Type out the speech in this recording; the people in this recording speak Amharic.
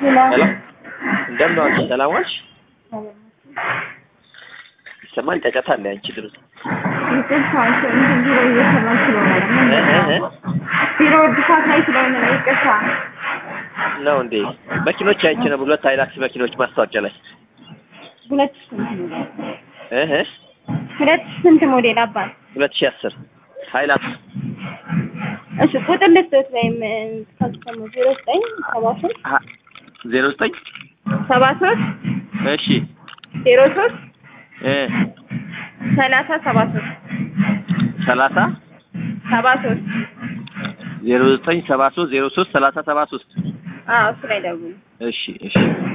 ሄሎ ሄሎ እንደምን ዋልሽ? ሰላም ዋልሽ? ይሰማል? ጫጫታ አለ አንቺ ድምፅ ይቅርታ እንትን ቢሮ እየሰራሁ ስለሆነ ነው። እ እ እ ቢሮ እድሳት ላይ ስለሆነ ነው። ይቅርታ ነው እንዴ? መኪኖች አይቼ ነው ሁለት ሃይላክስ መኪኖች ማስታወቂያ ላይ ሁለት ሺህ ስንት ሞዴል እ እ ሁለት ሺህ ስንት ሞዴል አባት? ሁለት ሺህ አስር ሃይላክስ እሺ ቁጥር ልስጥዎት ወይም ካስተሙ ዜሮ ዘጠኝ ሰባ ሶስት ሀ- ዜሮ ዘጠኝ ሰባ ሶስት እሺ ዜሮ ሶስት እ ሰላሳ ሰባ ሶስት ሰላሳ ሰባ ሶስት ዜሮ ዘጠኝ ሰባ ሶስት ዜሮ ሶስት ሰላሳ ሰባ ሶስት አዎ እሱ ላይ ደውሉ። እሺ እሺ